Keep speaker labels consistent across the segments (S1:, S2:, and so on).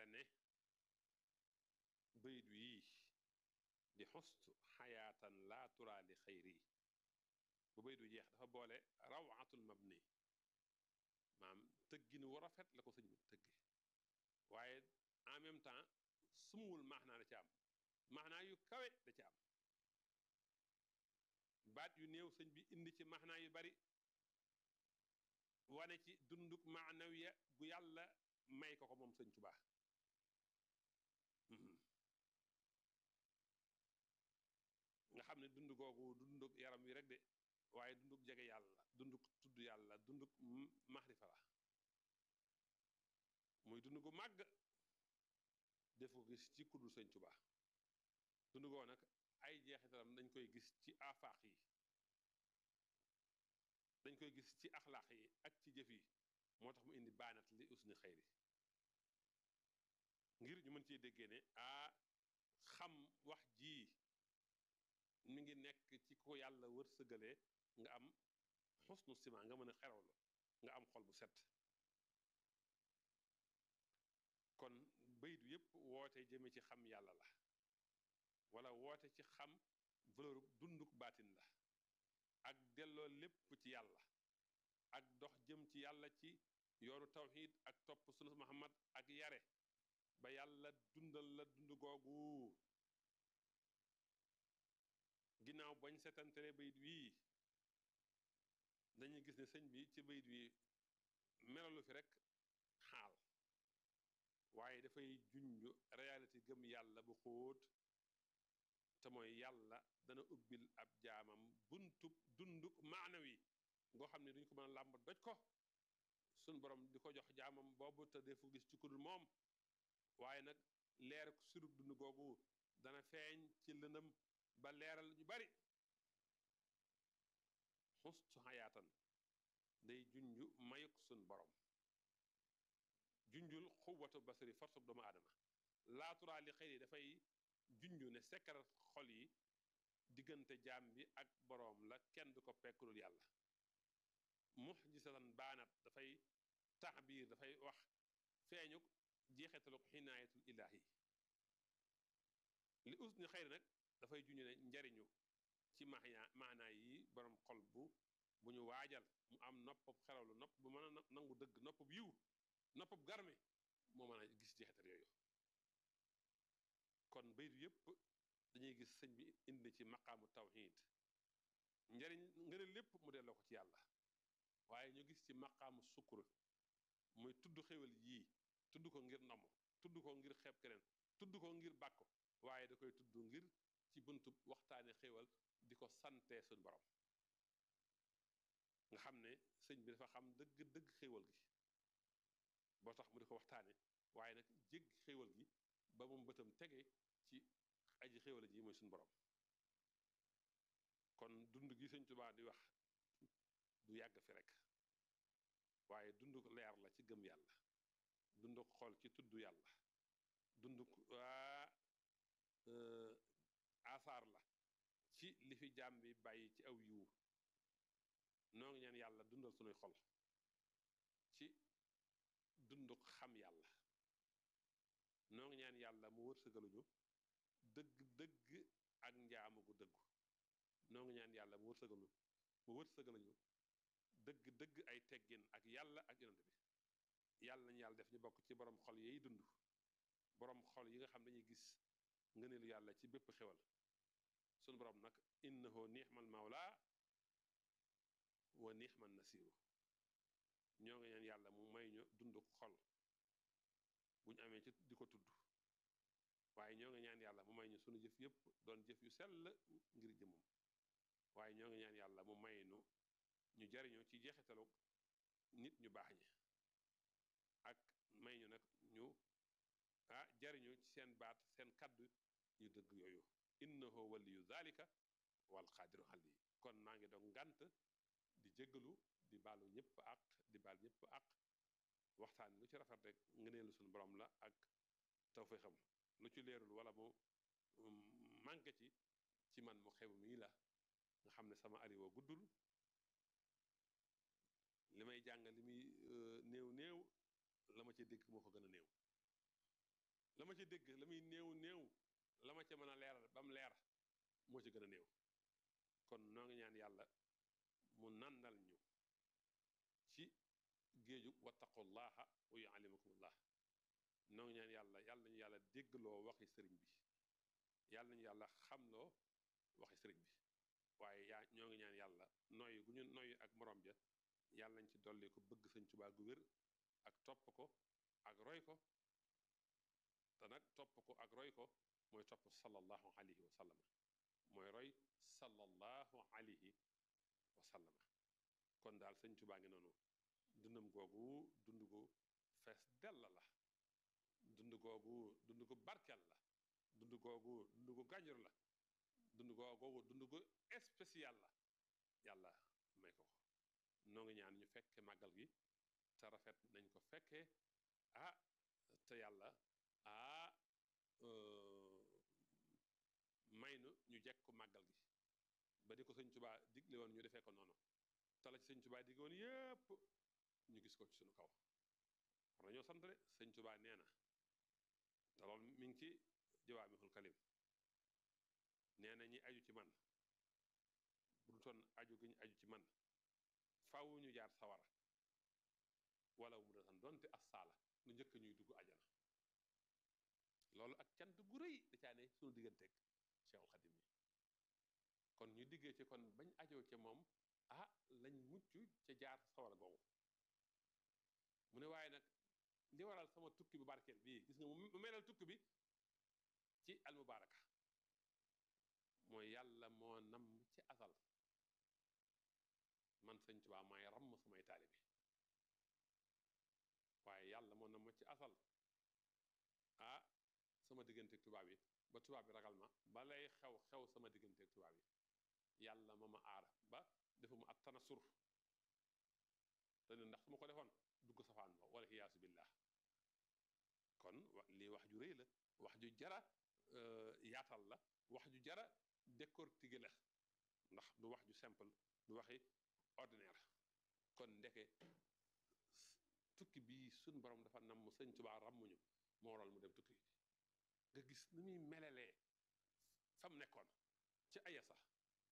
S1: ne bayit wii di xustu xayaatan laa turaa li xayri bu bayit wi jeex dafa boole rawatul mabni maam tëggin wu rafet la ko sëñ bi tëgge waaye en même temps sumuwul maanaa da ci am maanaa yu kawe da ci am baat yu néew sëñ bi indi ci maanaa yu bari wane ci dunduk maanawiya gu yàlla may ko ko moom sëñ Tuubaa nga xam ne dund googu dunduk yaram wi rek de waaye dunduk jege yàlla dunduk tudd yàlla dunduk maxrifa la muy dund gu màgg def ko gis ci kuddul sëñ Tuubaa dund goo nag ay jeexitalam dañ koy gis ci afaax yi dañ koy gis ci axlaax yi ak ci jëf yi moo tax mu indi baanat li usni xayri ngir ñu mën cee déggee ne ah xam wax jii mi ngi nekk ci ko yàlla wërsëgalee nga am xusnu sima nga mën a xerawlu nga am xol bu set kon bayit yépp woote jëme ci xam yàlla la wala woote ci xam valeur dunduk baatin la ak delloo lépp ci yàlla ak dox jëm ci yàlla ci yoonu tawxiid ak topp sunu Muhammad ak yare ba yàlla dundal la dund googu ginnaaw bañ setantale bayit wii dañuy gis ne sëñ bi ci bayit wi melalu fi rek xaal waaye dafay junj réalité gëm yàlla bu xóot te mooy yàlla dana ubbil ab jaamam buntub dunduk maanawi ngoo xam ne duñ ko mën a làmb doj ko suñ borom di ko jox jaamam boobu te defu gis ci kudul moom waaye nag leer surub dund googu dana feeñ ci lëndëm ba leeral ñu bari xustu xayaatan day junju mayuk suñ borom junjul xuwatu basari force doomu aadama laaturaa li xëy dafay junju ne sekkarat xol yi diggante jaam bi ak boroom la kenn du ko pekkulul yàlla muxjisatan baanat dafay taxbiir dafay wax feeñuk jeexitaluk xinaayatul ilaahi li usni xëyri nag dafay junju ne njariñu ci maana maanaa yi boroom xol bu bu ñu waajal mu am noppab xerawlu nopp bu mën a nangu dëgg noppab yiw noppab garme moo mën a gis jeexital yooyu kon baytu yépp dañuy gis sëñ bi indi ci maqaamu tawxiid njariñ ngëne lépp mu delloo ko ci yàlla waaye ñu gis ci maqaamu sukkur muy tudd xéwal yii tudd ko ngir namm tudd ko ngir xeeb keneen tudd ko ngir bàkko waaye da koy tudd ngir ci buntu waxtaane xéwal di ko sante suñ borom nga xam ne sëñ bi dafa xam dëgg dëgg xéwal gi boo tax mu di ko waxtaane waaye nag jég xéwal gi ba moom bëtam tege ci aji xéwal ji mooy suñu borom kon dund gi sëñ Tuubaa di wax du yàgg fi rek waaye dunduk leer la ci gëm yàlla dunduk xol ci tudd yàlla dunduk waa asaar la ci li fi jaam bi bàyyi ci aw yiwu noo ngi ñaan yàlla dundal sunuy xol ci dunduk xam yàlla noo ngi ñaan yàlla mu wërsëgaluñu dëgg dëgg ak njaamu gu dëggu noo ngi ñaan yàlla mu wërsëgalu mu wërsëgaluñu dëgg dëgg ay teggin ak yàlla ak yonent bi yàlla nañu yàlla def ñu bokk ci borom xol yeey dund borom xol yi nga xam dañuy gis ngëneelu yàlla ci bépp xewal sunu borom nag innahu ni'mal mawla wa ni'man nasiru ñoo ngi ñaan yàlla mu may ñu dund xol bu ñu amee ci di ko tudd waaye ñoo ngi ñaan yàlla mu may ñu sunu jëf yépp doon jëf yu sell ngir jëmum waaye ñoo ngi ñaan yàlla mu may nu ñu jariñoo ci jeexitalu nit ñu baax ñi ak may ñu nag ñu ah jariñu ci seen baat seen kaddu yu dëgg yooyu innahu waliyu zalika wal qaadiru ali kon maa ngi doon ngant di jéggalu di baalu ñëpp ak di baal ñëpp ak waxtaan lu ci rafet rek ngëneelu suñu borom la ak tawfeexam lu ci leerul wala mu manqué ci ci man mu xew mii la nga xam ne sama ariwo guddul li may jàng li muy néew néew la ma ci dégg moo ko gën a néew la ma ci dégg la muy néew néew la ma ca mën a leeral ba mu leer moo ci gën a néew kon noo ngi ñaan yàlla mu nandal ñu ci géeju wattaqullaha wa yuallimukumullah noo ngi ñaan yàlla yàlla nañu yàlla déggloo waxi sëriñ bi yàlla nañu yàlla xamloo waxi sëriñ bi waaye yaa ñoo ngi ñaan yàlla noy gu ñu noy ak morom ja yàlla nañ ci dolli ko bëgg sëñ Tuubaa gu wér ak topp ko ak roy ko te nag topp ko ak roy ko mooy topp sallallahu alayhi wa sallam mooy roy sallallahu alayhi wa sallam kon daal sëñ Tuubaa ngi noonu dundam googu dund gu fees dell la dund googu dund gu barkel la dund googu dund gu gànjur la dund googu dund gu spécial la yàlla may ko ko noo ngi ñaan ñu fekke màggal gi te rafet nañ ko fekkee ah te yàlla ah may nu ñu jekk ko màggal gi ba di ko sëñ Tuubaa digle woon ñu defee ko noonu te la ci sëñ Tuubaa digle woon yépp ñu gis ko ci suñu kaw war nañoo sant de sëñ Tuubaa nee na te loolu mi ngi ci jawaamihul kalim nee na ñi aju ci man bu du toon aju gi ñu aju ci man faaw ñu jaar sawara wala mu doon donte as saala lu njëkk ñuy dugg ajana loolu ak cant gu rëy da caa ne suñu digganteeg Cheikhul Khadim yi kon ñu diggee ci kon bañ ajoo ca moom ah lañ mucc ca jaar sawara googu mu ne waaye nag li waral sama tukki bu barkeel bii gis nga mu melal tukki bi ci almubaraka mooy yàlla moo nam ci asal man sëñ Tuubaa maay ramm samay taalibe waaye yàlla moo nam ma ci asal ah sama digganteeg tubaab yi ba tubaab bi ragal ma ba lay xew xew sama digganteeg tubaab yi yàlla ma ma aar ba defuma ak tanasur te ne ndax su ma ko defoon dugg safaan ba wala iyaasu billah kon lii wax ju rëy la wax ju jara yaatal la wax ju jara décortiquer la ndax du wax ju simple du waxi ordinaire kon ndeke tukki bii suñ borom dafa nam mu sëñ Tuubaa rammuñu moo waral mu dem tukki nga gis ni muy melelee fam nekkoon ci aya sax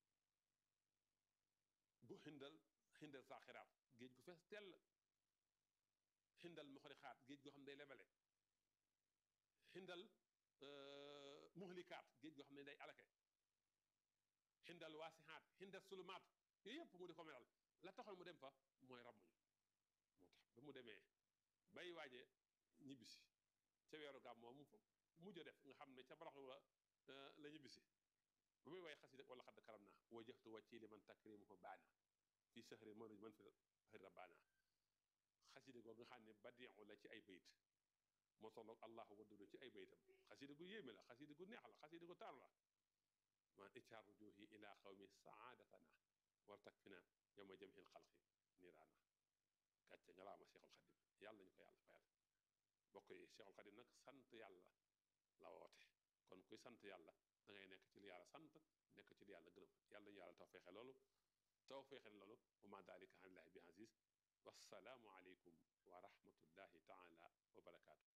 S1: bu xindal xindal saa xiraat géej gu fees tell xindal mu xori xaat géej goo xam ne day lebale xindal muhlikaat géej goo xam ne day alake xindal waasixaat xindal sulumaat yooyu yëpp mu di ko melal la taxoon mu dem fa mooy rammuñu moo tax ba mu demee bay waaje ñibbisi ca weeru gàmm moom mujj a def nga xam ne ca barax la la ñibbisi ba muy way xasida wala xadd karam naa wajjahtu wàcci li man takrimu ko baana fii sahri manuj man fi xëri rabbaana xasida googu nga xam ne badiu la ci ay bayit moo tolloog allahu waddudu ci ay bayitam xasida gu yéeme la xasida gu neex la xasida gu taar la man icaar rujuhi ila xawmi saadatana war tak fi na yow ma jëm xin xalqi niiraana gàcce nga laa ma Seexul Xadim yàlla ñu ko yàlla fayal bokk yi Seexul Xadim nag sant yàlla la woote kon kuy sant yàlla da ngay nekk ci li yàlla sant nekk ci li yàlla gërëm yàlla ñu yàlla taw feexe loolu taw feexe loolu wa ma dalika anillahi bi aziz wassalaamu aleykum wa rahmatullahi taala wa barakaatu